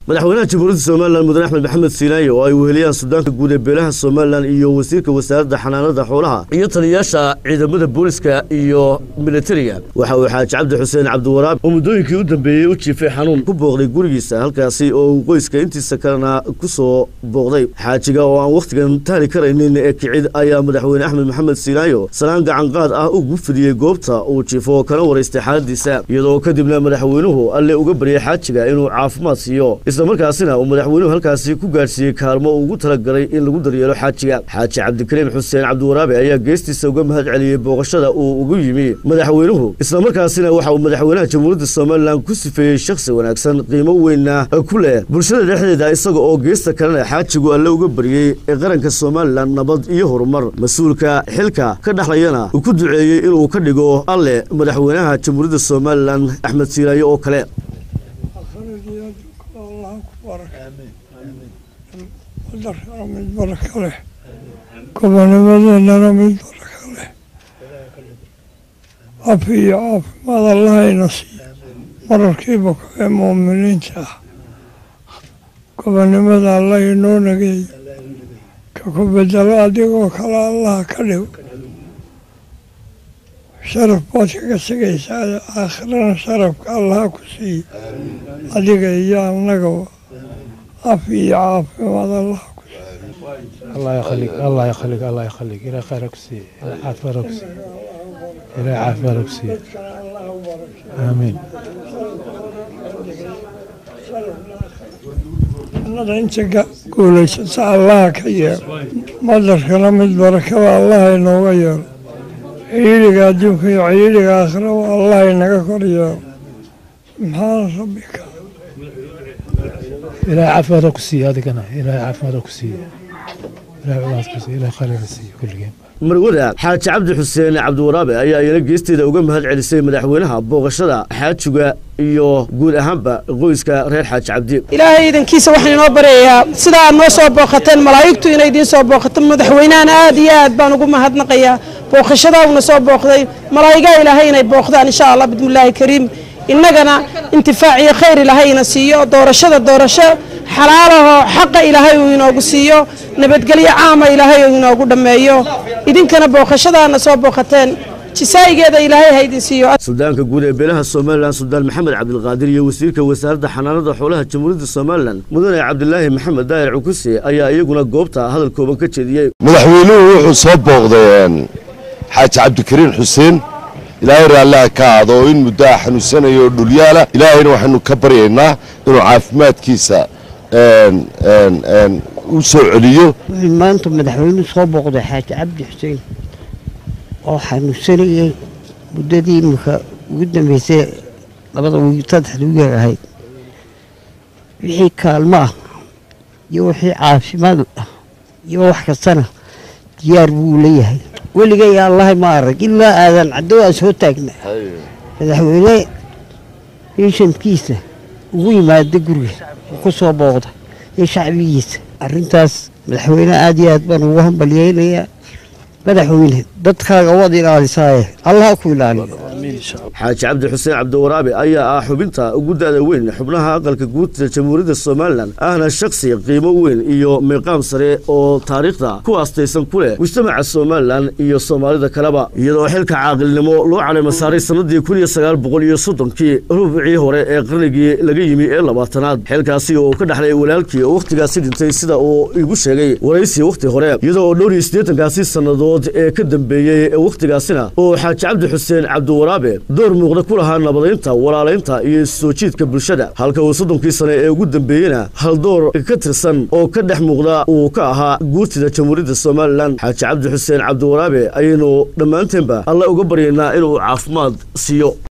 madaxweynaha jamhuuriyadda somalilan mudane axmed maxamed siinaaye oo ay weheliyaan sudaanka guud ee beelaha somalilan iyo wasiirka wasaaradda xanaanada xoolaha iyo taliyayaasha ciidamada booliska iyo militariga waxa uu xaaji cabdi xuseen cabdiwaraab oo muddooyinkii u dambeeyey u jiifay xanuun ku booqday gurigiisa halkaasi oo uu qoyska intiisa kalena ku soo booqday xaajiga oo aan wakhtigan taali karaynin ee kicid ayaa madaxweyne axmed maxamed siinaayo salaan gacanqaad ah ugu fidiyey goobta uu jiifo kana waraystay xaaladiisa iyadoo kadibna madaxweynuhu alle uga baryay xaajiga inuu caafimaad siiyo islamarkaasina uu madaxweynuhu halkaasi ku gaadhsiiyey kaalmo uu ugu talagalay in lagu daryeelo xaajiga xaaji cabdikariim xuseen cabdiwaraabe ayaa geestiisa uga mahad celiyey booqashada uu ugu yimi madaxweynuhu islamarkaasina waxa uu madaxweynaha jamhuuriyadda somalilan ku sifeeyey shakhsi wanaagsan qiimo weynna ku leh bulshada dhexdeeda isaga oo geesta kalena xaajigu alle uga baryey ee qaranka somalilan nabad iyo horumar mas-uulka xilka ka dhexlayana uu ku duceeyey inuu ka dhigo alle madaxweynaha jamhuuriyadda somalilan axmed siiraaye oo kale wadarkana mid baraka leh gobonimadeennana mid baraka leh cafi iyo caafimaad allahayna siiyo mararkiiba kuwee muuminiinta ah gobonimada allah inoo nageeyo ka ku bedelo adigoo kale allaha ka dhigo sharaf baad kaga tegaysaa aakhirana sharafka allaha ku siiyo adiga iyo annagaba cafi iyo caafimaad allaha ku siiyo الله يخليك الله يخليك الله يخليك إلى خير كسي إلى عافية كسي إلى عافية كسي آمين jannada inta guulaysata allaha ka yeelo madarkana mid barakada allaha inooga yeelo ciidiga adduunka iyo ciidiga aakhiraba allaha inaga kor yeelo subxaana rabbika إلى عافية كسي هذه كنا إلى عافية كسي إلى عافية كسي إلى خير كسي كل جيم marwada xaaji cabdi xuseen cabdiwaraabe ayaa iyana geesteeda uga mahad celisay madaxweynaha booqashada xaajiga iyo guud ahaanba qoyska reer xaaji cabdi ilaahay idankiisa waxaan inoo baryayaa sida aad noo soo booqateen malaa'igtu inay idiin soo booqato madaxweynahana aad iyo aad baan ugu mahadnaqayaa booqashadaa uuna soo booqday malaa'igaha ilaahay inay booqdaan insha allah bismillaahi kariim innagana intifaac iyo khayr ilaahayna siiyo doorashada doorasho xalaalahoo xaqa ilaahay uu inoogu siiyo nabadgelyo caama ilaahay uu inoogu dhammeeyo idinkana booqashadaana soo booqateen jisaa'igeeda ilaahay ha idin siiyo suldaanka guud ee beelaha somalilan suldaan maxamed cabdilqaadir iyo wasiirka wasaaradda xanaanada xoolaha jamhuuriyadda somalilan mudane cabdilaahi maxamed daahir cukuse ayaa iyaguna goobta hadal kooban ka jeediyey madaxweynuhu wuxuu soo booqday xaaji cabdikariin xuseen ilaahay raalliha ka aado oo in muddaha xanuunsanayo oo dhulyaala ilaahayna waxaynu ka baryaynaa inuu caafimaadkiisa u soo celiyo wuxuu maanta madaxweynuhu soo booqday xaaji cabdi xuseen oo xanuunsanayay muddadii iminka ugu dambeysay labada wiil saddexda wiil ahayd wixii kaalmo ah iyo wixii caafimaad ah iyo wax kastana diyaar buu leeyahay weligay allahay ma arag ilaa aadan caddow aan soo taagna madaxweyne beeshankiisa ugu yimaada guriga uu ku soo booqda iyo shacbigiisa arrintaas madaxweyne aad iyo aad baan ugu hambalyeynayaa madaxweyne dadkaaga waad ilaalisaaye allaha ku ilaaliyo xaaji cabdi xuseen cabdiwaraabe ayaa ah xubinta ugu da'da weyn xubnaha aqalka guudta jamhuuriyadda somalilan ahna shakhsi qiimo weyn iyo miiqaam sare oo taariikhda ku aastaysan ku leh mujtamaca somalilan iyo soomaalida kaleba iyadoo xilka caaqilnimo loo caleyma saaray sannadii kun iyo sagaal boqol iyo soddonkii rubicii hore ee qarnigii laga yimi ee labaatanaad xilkaasi oo ka dhexlay walaalkii oo wakhtigaasi dhintay sida uu igu sheegay waraysi wakhti hore iyadoo oo dhowr iyo siddeetankaasi sannadood ee ka dambeeyey ee wakhtigaasina oo xaaji cabdi xuseen cabdiwaraabe door muuqda ku lahaa nabadaynta walaalaynta iyo soo jiidka bulshada halka uu soddonkii sane ee ugu dambeeyena haldoor ka tirsan oo ka dhex muuqda uu ka ahaa guurtida jamhuuriyadda somalilan xaaji cabdi xuseen cabdiwaraabe ayaynu dhammaanteenba alla uga baryaynaa inuu caafimaad siiyo